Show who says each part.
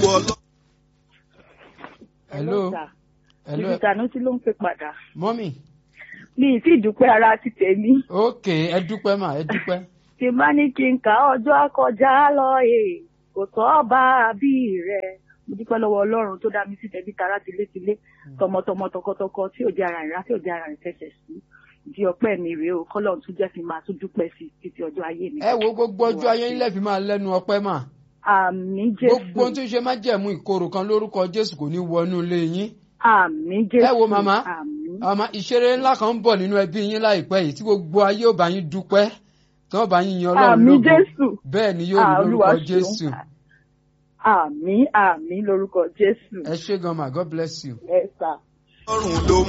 Speaker 1: ọlọ́run.
Speaker 2: hello hello
Speaker 3: ibi Sanusi ló ń pè padà
Speaker 2: mọ́mì
Speaker 3: mi ì tí ì dúpẹ́ ara ti tèmi
Speaker 2: ok ẹ dúpẹ́ mà ẹ dúpẹ́
Speaker 3: tí n bá ní kí n kà á ọjọ́ akọjá lọ èè kò tọ́ bá a bí rẹ̀ mo dúpẹ́ lọ́wọ́ ọlọ́run tó dá mi sí tẹ̀bí tara tilétilé tọmọtọmọ tọkọtọkọ tí ò jẹ́ ara rẹ̀ tí ò jẹ́ ara rẹ̀ fẹsẹ̀ sí di ọpẹ́ mi rèé o kọ́lọ́run tún jẹ́ kí n máa tún dúpẹ́ sí i títí ọjọ́ ayé mi.
Speaker 2: ẹ wo gbogbo ọjọ́ ayé ńlẹ̀ fi máa lẹ́nu ọpẹ́ mà
Speaker 3: àmì
Speaker 2: gbogbo ohun
Speaker 3: jésù
Speaker 2: tó ṣe má jẹ̀mú ìkorò kan lórúkọ jésù kò ní wọnú ilé yín
Speaker 3: àmì jésù
Speaker 2: ẹ wo màmá
Speaker 3: àmì
Speaker 2: àmọ́ ìṣeré ńlá kan ń bọ̀ nínú ẹbí yín láìpẹ́ yìí tí gbogbo ayé ò bá yín dúpẹ́ tí wọ́n bá yín yan ọlọ́run
Speaker 3: àmì
Speaker 2: lógo
Speaker 3: jésù
Speaker 2: bẹ́ẹ̀ ni yóò rí
Speaker 3: Ah, Olúwa
Speaker 2: lórúkọ
Speaker 3: ṣeun.
Speaker 2: jésù
Speaker 3: àmì àmì lórúkọ jésù
Speaker 2: ẹ ṣé gan ma god bless you.
Speaker 3: ẹ sà.
Speaker 1: ọlọ́run ló